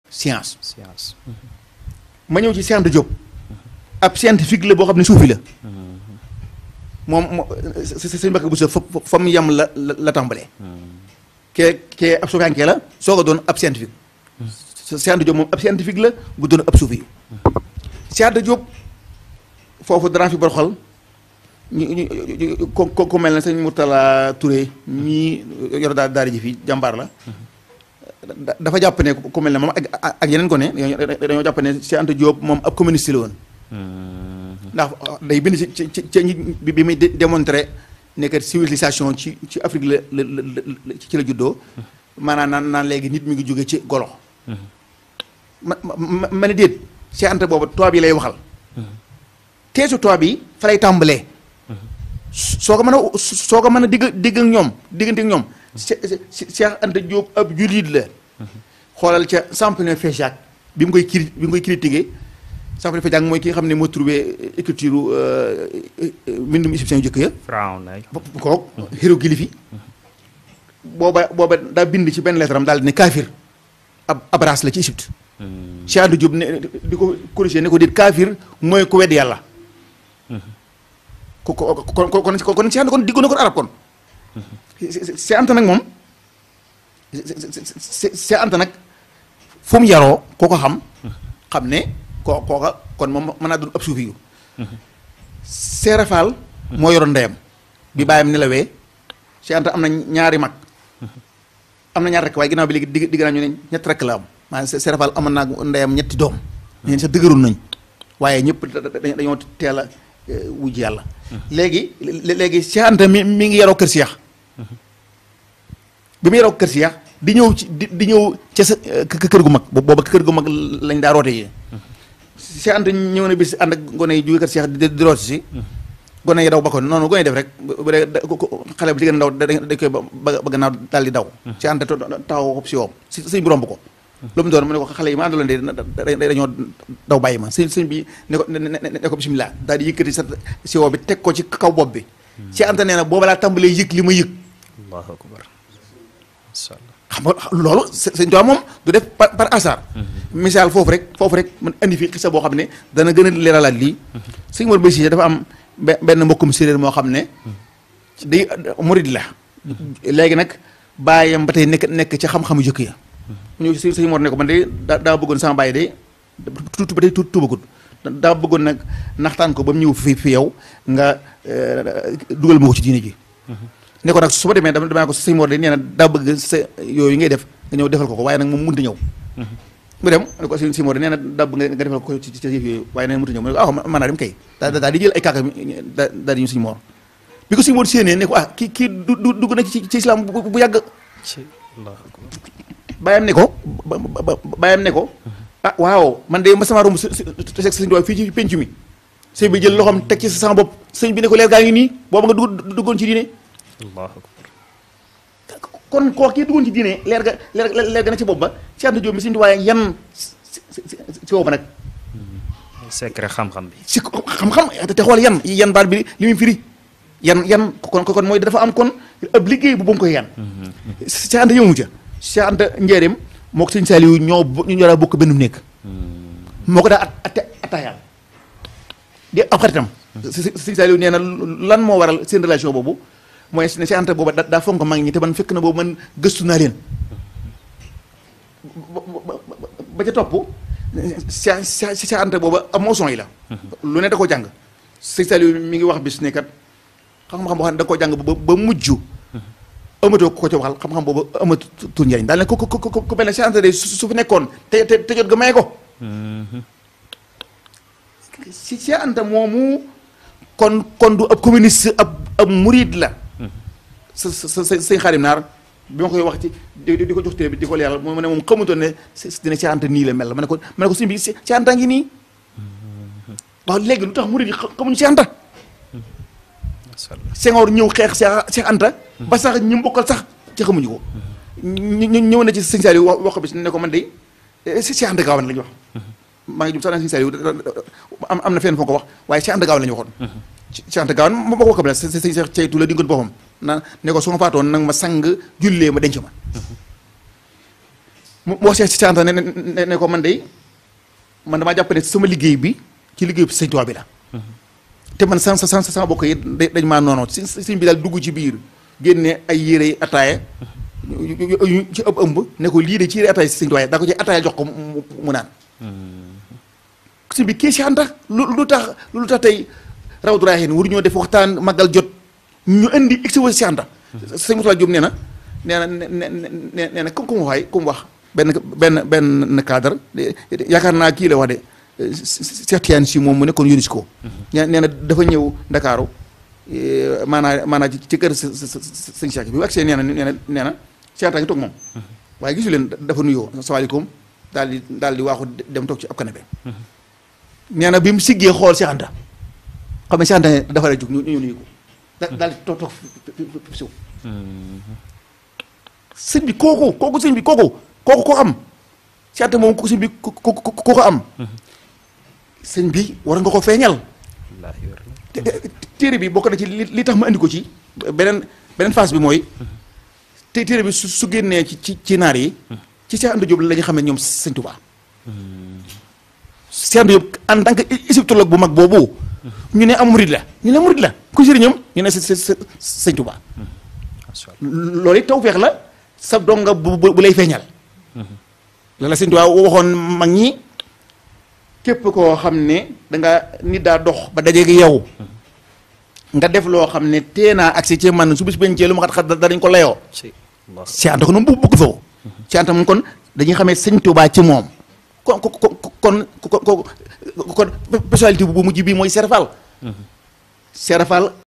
science science ma ñëw ci Cheikh Anta Diop ab scientifique la boo xam ne suufi la moom moo sëñ Mbacke Bousso fa fa mu yem la la la tàmbalee kee kee ab suufiyankee la soog a doon ab scientifique Cheikh Anta Diop moom ab scientifique la bu doon ab suufi Cheikh Anta Diop foofu danaa fi boroxal ñu ñu ko ko ku mel ne sëñ Mourtala Touré ñii yor daal daara ji fii jàmbaar la da- dafa jàpp ne ku mel ne moom ak ak yeneen ko ne dañoo jàpp ne Cheikh Anta Diop moom ab communiste la woon ndax day bind ci ci ci ci bi bi muy dé- démontrer ne que civilisation ci ci Afrique la la la la ci la juddoo maanaam naan naan léegi nit mi ngi jóge ci golo ma ma ma ne déet Cheikh Anta boobu tubaab yi lay waxal teesu tubaab yi fa lay tàmbalee soo ko mën a soo ko mën a digg digg ak ñoom diggante ak ñoom Che- Che- Cheikh Anta Diop ab jullit la xoolal ca Champollion Féjac bi mu koy cri bi mu koy critiqué Champollion Féjac mooy ki nga xam ne moo trouvé écriture mbindum égyptien yu njëkk ya Firawn ay kook hiéroglyphe yi booba booba daa bind ci benn lettre am daal di ne kaafir ab ab race la ci Égypte Cheikh Anta Diop ne di ko corrigé ne ko déet kaafir mooy ku wedd yàlla ko ko kon kon kon kon Cheikh Anta kon diggoon na ko arab kon Cheikh Anta nag moom Cheikh Anta nag fu mu yaroo koo ko xam xam ne koo kooka kon moom mën naa doon ab suufi yu Seera Faal moo yoroon ndeyam bi bàyyam nelawee Cheikh Anta am na ñaari mag am na ñaar rek waaye ginnaaw bi léegi digg digg naa ñu ne ñett rek la am maanaam Seera Faal amoon naa ndeyam ñetti doom ñeen sax dëgëroon nañ waaye ñëpp dañoo teel a wujj yàlla léegi léegi Cheikh Anta mi mi ngi yaroo kër Cheikh bi mu yaroo kër Cheikh di ñëw ci di di ñëw ca sa kër gu mag booba kër gu mag lañ daa roote yi Cheikh Anta ñëw na bis ànd ak gone yi jóge kër Cheikh di di rooti si gone yi daw ba ko noonu gone yi def rek bu dee xale bu jigéen ndaw dañ koy ba ba gannaaw daal di daw Cheikh Anta taxaw ko si woom si sëñ bi romb ko lu mu doon mu ne ko xale yi ma àndaloon de dañoo daw bàyyi ma sëñ sëñ bi ne ko ne ko bisimilah daal di yëkkati sa si woo bi teg ko ci kaw bopp bi Cheikh Anta nee na booba laa tàmbalee yëg li ma yëg allahu akbar masha Allah xam nga loolu sëñ Tuubaa moom du def par par hasard misaal foofu rek foofu rek man indi fi xisa boo xam ne dana gën a leeralaat lii sëñ Mor Bay Cissé dafa am benn mbokkum séeréer moo xam ne day murid la léegi nag bàyyam ba tey nekk nekk ci xam-xamu jëkk ya ñëw si sëñ Mor ne ko man de daa daa bëggoon sama bàyyi de tuuti ba tey tuuti tuubagut daa bëggoon nag naxtaan ko ba mu ñëw fi fi yow nga dugal ma ko ci diine ji ne ko nag su ma demee dama dama ko sëñ Mor de nee na daa bëgg sa yooyu ngay def nga ñëw defal ko ko waaye nag moom mënut a ñëw mu dem ne ko sëñ Mor de nee na daa bëgg nga defal ko ci ci yëf yooyu waaye nee na mënut a ñëw mu ne ko ah mën naa dem kay daa daal di jël ay kàkka daal di ñu sëñ Mor bi ko sëñ Mor séenee ne ko ah kii kii du du dugg na ci ci islam bu bu yàgg ci allahu akbar bàyyam ne ko bàyyam ne ko ah waaw man de ma sama romb s seg sëñ Tuubaa fii ci penc mi sëñ bi jël loxoom teg ci sama bopp sëñ bi ne ko leer gaa ngi nii booba nga dugg duggoon ci diine allahu akbar kon koo kii duggoon ci diine leer ga leer leer ga na ci bopp ba Cheikh Anta Diop mi sëñ Tuubaa yan si boobu nag secret xam-xam bi si xam-xam te xool yan yan baat bi li muy firi yan yan kon kon mooy dafa am kon ab liggéey bu ba mu koy yan Cheikh Anta yëmu ca Cheikh Anta njëriñ moo ko sëñ Saliou ñoo ñu ñoo daa bokk benn nekk moo ko daa at at attaayaal di ab xaritam sëñ Saliou nee na lan moo waral seen relation boobu mooy ne Cheikh Anta booba daa fonk mag ñi te man fekk na boobu man gëstu naa leen ba ca topp Cheikh Cheikh Anta booba am moson yi la lu ne da koo jàng sëñ Saliou mi ngi wax bis ne kat xam-xam boo xam ne da koo jàng ba ba mujj amatoo ko ci waxal xam-xam boobu amatul njëriñ daal ne ku ku ku ku mel ne Cheikh Anta de su fi nekkoon te te te jot ga may ko si Cheikh Anta moomu kon kon du ab communiste ab ab murid la sa sa sa sëñ Xaadim Naar bi ma koy wax ci di di ko jox téere bi di ko leeral mu ne moom xamutoon ne dina Cheikh Anta nii la mel ma ne ko ma ne ko sëñ bi Cheikh Anta ngi nii waaw léegi lu tax murid yi xamuñu Cheikh Anta Senghor ñëw xeex Cheikh Anta ba sax ñu mbokkal sax ci xamuñu ko ñu ñëw na ci sëñ Saliou wax wax ko bi ne ko man de si Cheikh Anta Gawane la ñu wax maa ngi jum sax naa sëñ Saliou am am na fenn foo ko wax waaye Cheikh Anta Gawane la ñu waxoon Cheikh Anta Gawane moo ko wax la sëñ Cheikh ceytu la di ngoon boppam na ne ko su ma faatoon nag ma sang jullee ma denc ma mu mu wax si Anta ne ne ne ko man de man damaa jàpp ne sama liggéey bi ci liggéey bi sëñ Tuubaa bi la. te man sama sama sama bokk yi dañ maa noonu si sëñ bi daal dugg ci biir génne ay yére yi ataaya yu ci ëpp ëmb ne ko lii de ci yére ataaya si sëñ Tuubaa daa ko ci ataaya jox ko mu mu naan. sëñ bi kii si Anta lu lu tax lu tax tey Rawdu Rayaahiin waru ñoo def waxtaan magal jot ñu indi egsi si Anta. sëñ Moussa Diop nee na nee na nee nee na comme comme waay comme wax benn benn benn cadre yaakaar naa kii la wax de Cheikh Tidiane si moom mu nekkoon UNESCO. nee na dafa ñëw Ndakaaru maanaam maanaam ci kër sëñ Cheikh bi bu agsee nee na nee na nee na Cheikh Anta ngi toog moom. waaye gisu leen dafa nuyoo asalaamaaleykum daal di daal di waaxu dem toog ci ab canapé. nee na bi mu siggee xool Cheikh Anta xam ne Cheikh Anta dafa lay jug ñu ñu nuyu ko. daal di toog toog fi siw sëñ bi kooku kooku sëñ bi kooku kooku ko am Cheikh Anta moom kooku sëñ bi ko ko ko am. sëñ bi war nga ko feeñal. téere bi bokk na ci li li tax ma andi ko ci beneen beneen phase bi mooy. te téere bi su su génnee ci ci ci naar yi. ci Cheikh Anta Diop la ñu xam ne ñoom sëñ Touba. Cheikh Anta Diop en tant que égyptologue bu mag boobu. ñu ne am murid la ñu ne murid la ku sëriñam ñu ne sëñ Touba. loolu it tawfeex la sa donga bu bu lay feeñal. la la sëñ Touba waxoon mag ñi képp koo xam ne da nga nit daa dox ba dajeeg yow. nga def loo xam ne tee naa agsi ci man su bis bencee lu ma xat xat danañ ko layoo. Cheikh Anta ko noonu bu bëgg foofu. Cheikh Anta moom kon dañuy xamee sëñ Touba ci moom. kon kon kon kon kon personnalité bu mujj bii mooy Serafal. Serafal